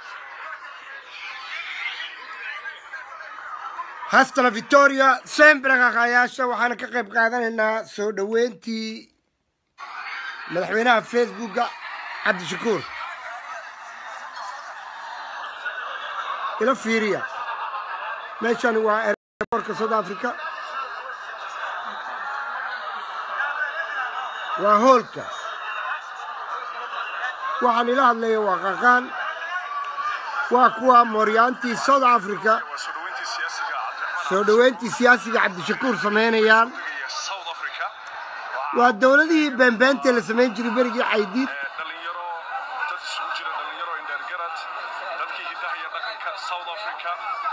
hastala victoria sembra kaqaayaasha waxaana ka qayb qaadanaynaa soo dhoweyntii madaxweynaha facebooka cabdishakuur ila fiiriya meeshani waa airportka south africa waa hoolka waxaan ila hadlaya waa qaqaan waa kuwa mooryaantii south africa waa soo dhoweyntii siyaasiga cabdiraxmaan soo dhoweyntii siyaasiga cabdishakuur samaynayaan iyo south africa waa dowladihii beenbeentee la samayn jiray berigii caydiid ee dhalinyaro dad isugu jira dhalinyaro indheergarad dadkii hidaha iyo dhaqanka south africa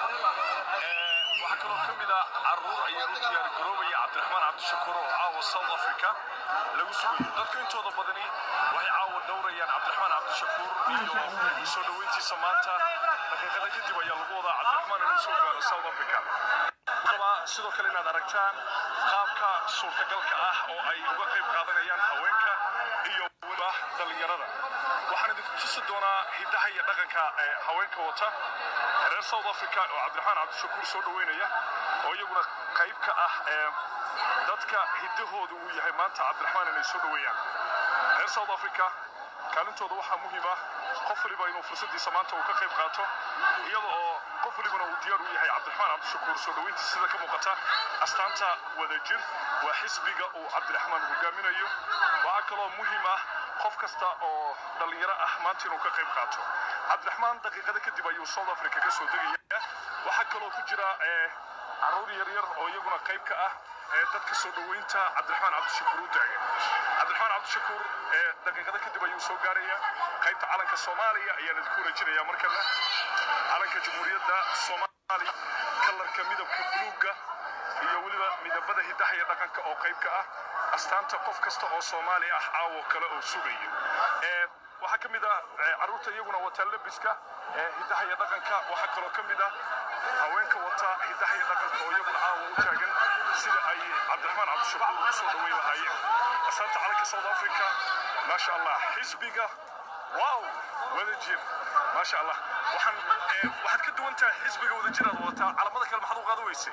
ee waxaa kaloo ka mid ah caruur ayaa u diyaar garoobaya cabdiraxmaan cabdishakuur oo caawa south africa lagu sugayo dadka intooda badani waxay caawa dhowrayaan cabdiraxmaan cabdishakuur iyo soo dhoweyntiisa maanta daqiiqada kadib ayaa lagu wadaa cabdiraxmaan inuu soo gaaro south africa rabaa sidoo kale inaad aragtaan qaabka suurtagalka ah oo ay uga qayb qaadanayaan haweenka iyo weliba dhallinyarada waxaan idinku tusi doonaa hidaha iyo dhaqanka ee haweenka wata reer south africa oo cabdiraxmaan cabdishakuur soo dhoweynaya oo iyaguna qayb ka ah ee dadka hidahooda uu yahay maanta cabdiraxmaan inay soo dhoweeyaan reer south africa kaalintooda waxaa muhiim ah qof waliba inuu fursadiisa maanta uu ka qayb qaato iyada oo qof walibana uu diyaar u yahay cabdiraxmaan cabdishakuur soo dhoweyntiisa sida ka muuqata astaanta wadajir waa xisbiga uu cabdiraxmaan hogaaminayo waxaa kaloo muhiim ah qof kasta oo dhallinyaro ah maanta inuu ka qayb qaato cabdiraxmaan daqiiqada kadib ayuu south africa ka soo degaya waxaa kaloo ku jira ee caruur yaryar oo iyaguna qayb ka ah ee dadka soo dhoweynta cabdiraxmaan cabdishakuur u taagan cabdiraxmaan cabdishakuur ee daqiiqada kadib ayuu soo gaaraya qaybta calanka soomaaliya ayaan idinku rajinaya markana calanka jamhuuriyadda soomaaliya kalarka midabka buluugga iyo weliba midabada hidaha iyo dhaqanka oo qayb ka ah astaanta qof kasta oo soomaali ah caawo kale oo sugayo ee waxaa ka mid ah ee, carruurta iyaguna wata lebiska ee hidaha iyo dhaqanka waxaa kaloo ka mid ah haweenka wata hidaha iyo dhaqanka oo iyaguna caawa u taagan sida ay cabdiraxmaan cabdishakuur u soo dhoweyn lahaayeen astaanta calanka south africa maasha allah xisbiga wow wadajir maasha allah waxaan ee, waxaad ka duwan tahay xisbiga wadajir aad wataa calamada kale maxaad u qaada weysay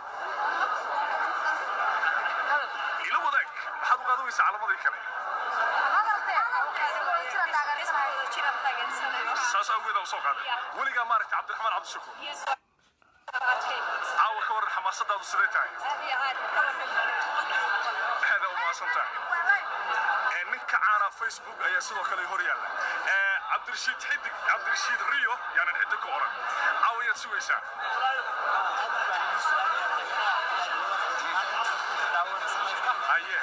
ila wadaag maxaad u qaada weysay calamadii kale saas awgeed aa usoo qaaday weligaa maaragta cabdiraxmaan cabdishakuur caawa ka waran xamaasadaadu siday tahay aada u mahadsan tahay ee ninka caana facebook ayaa sidoo kale hor yaalla ee cabdirashiid xidig cabdirashiid riyo yaanan xidig ku oran caawa ayaad sugaysaa haye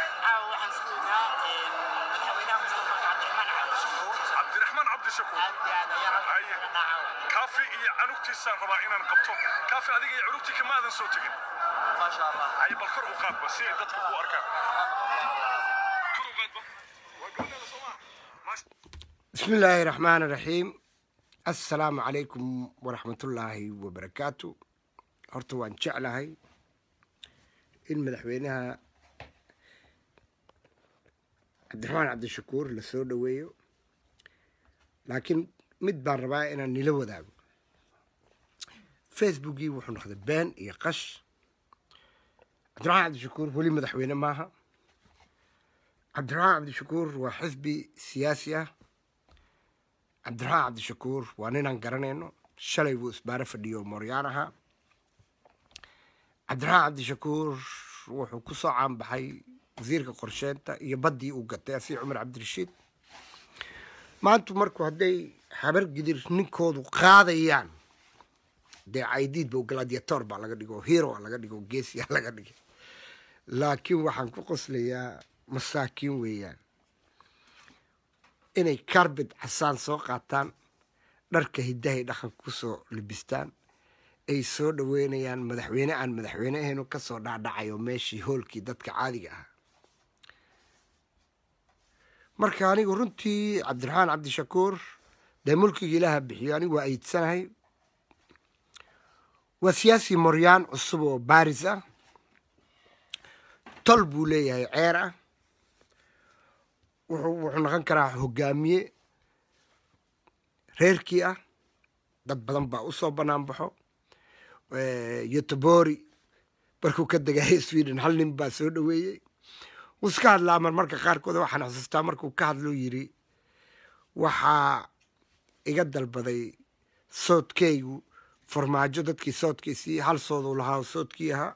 cabdiraxmaan cabdishakuur haye kaafi iyo canugtiisaan rabaa inaan qabto kaafi adiga iyo cunugtii kama aadan soo tegin haye bal kor u qaadba si ay dadku ku arkaan kor u qaadba waa gabadheeda soo maa maasha بسم الله الرحمن الرحيم السلام عليكم ورحمة الله وبركاته horta waan jeclahay in madaxweynaha cabdiraxmaan cabdishakuur la soo dhoweeyo laakiin mid baan rabaa inaan nila wadaago facebookii wuxuu noqday been iyo qash cabdiraxmaan cabdishakuur weli madaxweyne maaha cabdiraxmaan cabdishakuur waa xisbi siyaasi ah cabdiraxmaan cabdishakuur waa ninaan garanayno shalay buu isbaaro fadhiyo mooryaan ahaa cabdiraxmaan cabdishakuur wuxuu ku soo caanbaxay wasiirka qorsheynta iyo baddii uu gatay asii cumar cabdirashiid maanta markuu hadday habar gidir ninkoodu qaadayaan dee caydiidba gladiator baa laga dhigo hero laga dhigo geesiyaa laga dhigay laakiin waxaan ku qoslayaa masaakiin weeyaan inay karbid casaan soo qaataan dharka hidahay dhaqanka kusoo libistaan ay soo dhoweynayaan madaxweyne aan madaxweyne ahaynu kasoo dhacdhacayo meeshii hoolkii dadka caadiga ah marka anigu runtii cabdiraxmaan cabdishakuur dee mulkiga ilaaha bixiyo anigu waa aydsanahay waa siyaasi moryaan cusub oo baris ah tol buu leeyahay ceer ah wuxuu wuxuu noqon karaa hogaamiye reerkii ah dad badan baa usoo banaan baxo yotobori markuu ka degaya sweden hal nin baa soo dhaweeyey wuu iska hadlaa mar marka qaarkood waxaan xusuustaa markuu ka hadluu yidhi waxaa iga dalbaday soodkaygu farmaajo dadkii soodkiisii hal sooduu lahaa oo soodkii ahaa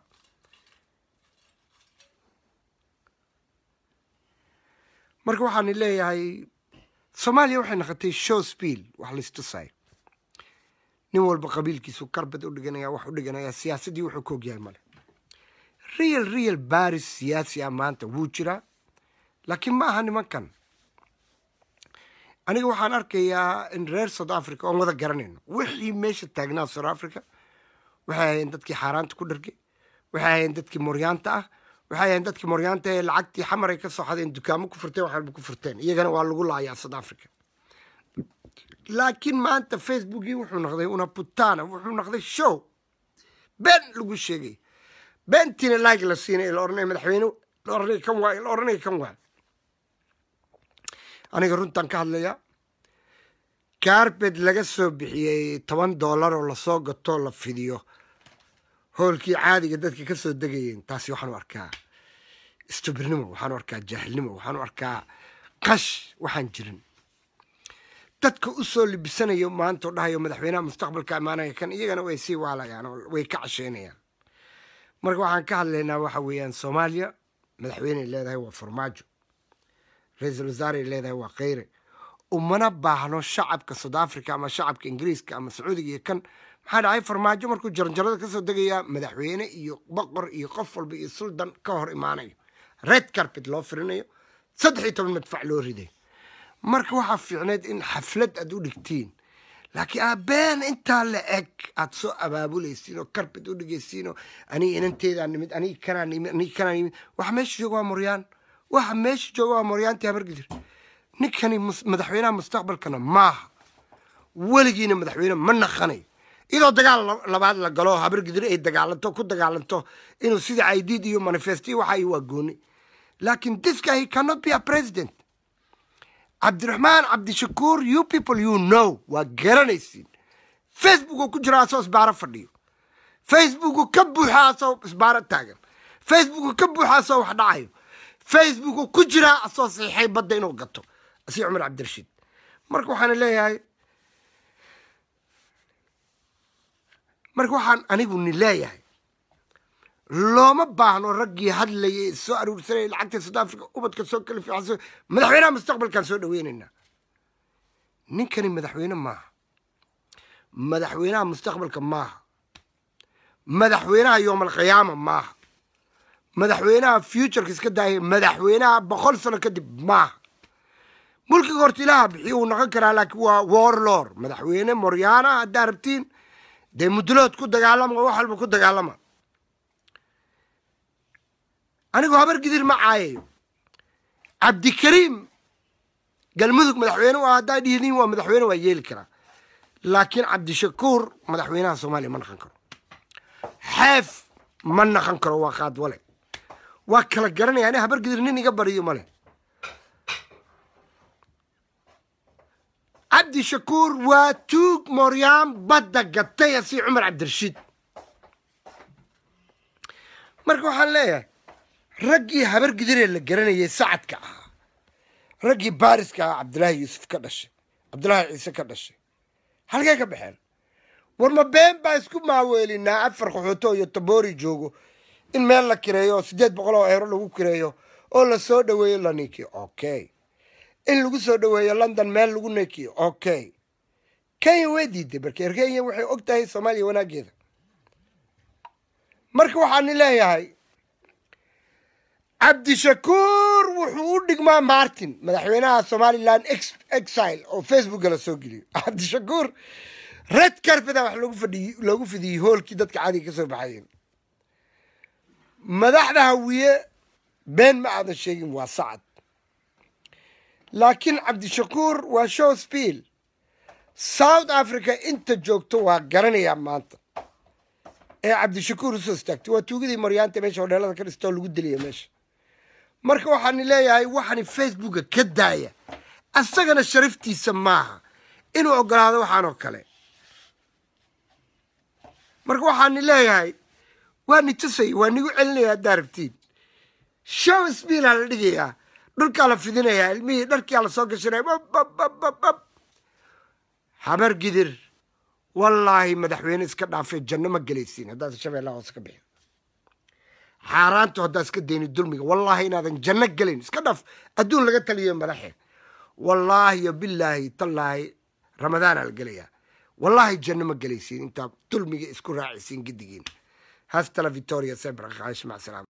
marka waxaan leeyahay soomaaliya waxay noqotay show spiel wax laistusay nin walba qabiilkiisu karbad u dhiganaya wax u dhiganaya siyaasaddii wuxuu ka ogyahay male real real baris siyaasi ah maanta wuu jiraa laakiin ma aha nimankan aniga waxaan arkayaa in reer south africa oon wada garanayno wixii meesha taagnaa south africa waxay ahayeen dadkii xaaraanta ku dhargay waxay ahayeen dadkii moryaanta ah waxay ahayeen dadkii moryaanta ee lacagtii xamar ay ka soo xadeen dukaamo ku furteen wax walba ku furteen iyagana waa lagu laayaa south africa laakiin maanta facebookii wuxuu noqday una putana wuxuu noqday show been lagu sheegay beentiina like la siinay la oranay madaxweyne la oranay kan waay la oranay kan waay aniga runtan ka hadlaya carbet laga soo bixiyey toban dollar oo lasoo gatoo la fidiyo hoolkii caadiga dadka ka soo degayeen taasi waxaan u arkaa istubirnimo waxaan u arkaa jaahilnimo waxaan u arkaa qash waxaan jirin dadka u soo libisanayo maanta oo dhahayo madaxweynaha mustaqbalka ammaanaya kan iyagana way sii waalayaan oo way ka casheynayaan marka waxaan ka hadlaynaa waxa weeyaan soomaaliya madaxweyney leedahay waa farmaajo ra-iisul wasaarey leedahay waa kheyre umana baahno shacabka south africa ama shacabka ingiriiska ama sacuudiga iyo kan maxaa dhacay farmaajo markuu jaranjarada kasoo degayaa madaxweyne iyo boqor iyo qof walba iyo suldan ka hor imaanayo red carpet loo firinayo saddex iyo toban madfac loo riday marka waxaa fiicneed in xaflad aad u dhigtiin laakiin aabeen intaa la eg aad soo abaabulaysiin oo carpet u dhigaysiin oo aniga inanteedaa nimid aniga kanaa nimid aniga kanaa nimid waxa meesha jooga waa moryaan waxa meesha jooga waa moryaantii habargidir ninkani madaxweynaha mustaqbalkana maaha weligiina madaxweyne ma naqanayo iyadoo dagaal labaad la galo habargidir ay dagaalanto ku dagaalanto inuu sida aidiid iyo manifestiy waxa waa gooni laakiin this guy he cannot be a president cabdiraxmaan cabdishakuur you people you know waa garanaysiin facebook uu ku jira asoo isbaaro fadhiyo facebooku ka buuxa asoo isbaaro taagan facebooku ka buuxa asoo wax dhacayo facebooku ku jiraa asoo saxiixay badda inuu gato asi cumar cabdirashiid marka waxaan leeyahay marka waxaan anigu ni leeyahay looma baahno raggii hadlayay soo aruursanay lacagta south africa ubadka soo kala fiicanso madaxweynaha mustaqbalkaan soo dhaweynaynaa ninkani madaxweyne maaha madaxweynaha mustaqbalka maaha madaxweynaha yoomalqiyaama maaha madaxweynaha futureka iska daayay madaxweynaha boqol sano kadib maaha mulkiga horta ilaaha bixiyo wuu noqon karaa laakiin waa warlor madaxweyne moryaana haddaa rabtiin dee mudulood ku dagaalama wax walba ku dagaalama anigu habar gidir ma caayayo cabdikariim galmudug madaxweyne waa haddaa dhihdin waa madaxweyne waa yeeli karaa laakiin cabdishakuur madaxweynaha soomaaliya ma naqan karo xeef ma naqan karo waa qaadwale waa kala garanaya ani habar gidir nin iga bariyo male cabdishakuur waa tuug moryaan badda gatay asi cumar cabdirashiid marka waxaan leeyahay raggii habar gidiree la garanayay sacadka ahaa raggii baariska ahaa cabdilaahi yuusuf ka dhashay cabdilaahi ciise ka dhashay halkay ka baxeen war ma been baa isku maaweelinaa afar qaxooto iyo taboori joogo in meel la kireeyo oo siddeed boqol oo eero lagu kireeyo oo la soo dhaweeyo la ninkiyo okay in lagu soo dhaweeyo london meel lagu ninkiyo okay kenya way diiday marka kenya waxay og tahay soomaaliya wanaaggeeda marka waxaani leeyahay cabdishakuur wuxuu u dhigmaa martin madaxweynaha somalilan exile oo facebooka la soo geliyo cabdishakuur red carpeta wax loogu fadhiy loogu fidiyey hoolkii dadka caadiga ka soo baxayeen madaxda hawiye been ma aadan sheegin waa sacad laakiin cabdishakuur waa show spiel south africa inta joogto waa garanayaa maanta ee cabdishakuur usoo istaagtay waa tuugadii maryaanta meesha hodheelada ka dhistoo lagu deliya meesha marka waxaani leeyahay waxaani facebooka ka daaya asagana sharaftiisa maaha inuu ogolaado waxaan oo kale marka waxaani leeyahay waa ni tusay waa nigu celinaya haddaa rabtiin show sbiilaa la dhigayaa dhulkaa la fidinayaa ilmihii dharkiaa la soo gashanaya bababababab habar gidir wallaahi madaxweyne iska dhaafee janno ma gelaysiin haddaad shabeellaha hoose ka bixin xaaraantu haddaa iska dayni dulmiga wallaahi inaadan janno gelin iska dhaaf adduun laga taliyo madaxe wallaahi yo bilaahi tallaahi ramadaanaa la gelayaa wallaahi janno ma gelaysiin intaa dulmiga isku raacisiin giddigiin hasta la victoria sebra qaash mac salaam